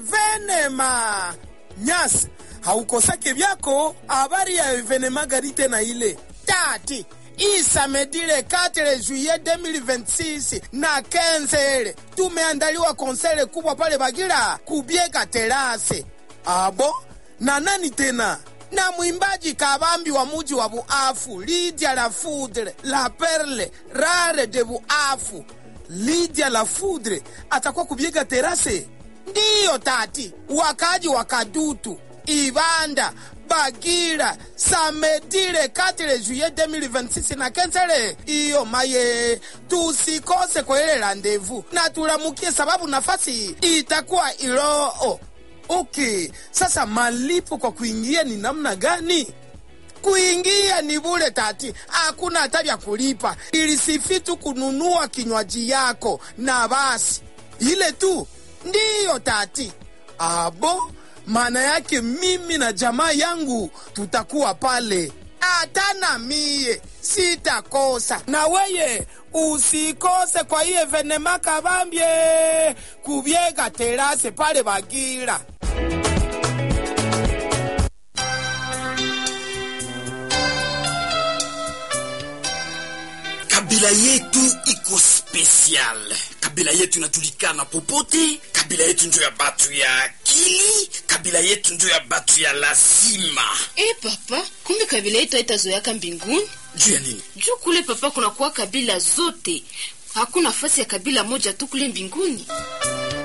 venema nyasi haukosake vyako habari ya evenema gari tena ile tati isamedile 4 juillet 2026 na kenzele tumeandaliwa konsele kubwa pale Bagira kubiega terase abo na nani tena na mwimbaji kabambi wa muji wa Buafu Lydia la Foudre la Perle rare de Buafu Lydia la Foudre atakuwa kubiega terase ndiyo tati wakaji wa Kadutu Ibanda Bagira samedile 4 juillet 2026 na kenzele iyo maye tusikose kwa ile randevu na tulamukie sababu nafasi itakuwa Iloo. Okay, sasa malipo kwa kuingia ni namna gani? Kuingia ni bure tati, hakuna hata vya kulipa, ilisifi tu kununua kinywaji yako na basi, ile tu ndiyo tati. Abo, maana yake mimi na jamaa yangu tutakuwa pale, hata na mie sitakosa, na weye usikose kwa iye venema kabambye kubyega terase pale Bagira. kabila yetu iko special kabila yetu inajulikana popote kabila yetu njo ya batu ya akili kabila yetu njo ya batu ya lazima Eh papa, kumbe kabila yetu haitazoeaka mbinguni juu ya nini juu kule papa kunakuwa kabila zote, hakuna nafasi ya kabila moja tu kule mbinguni.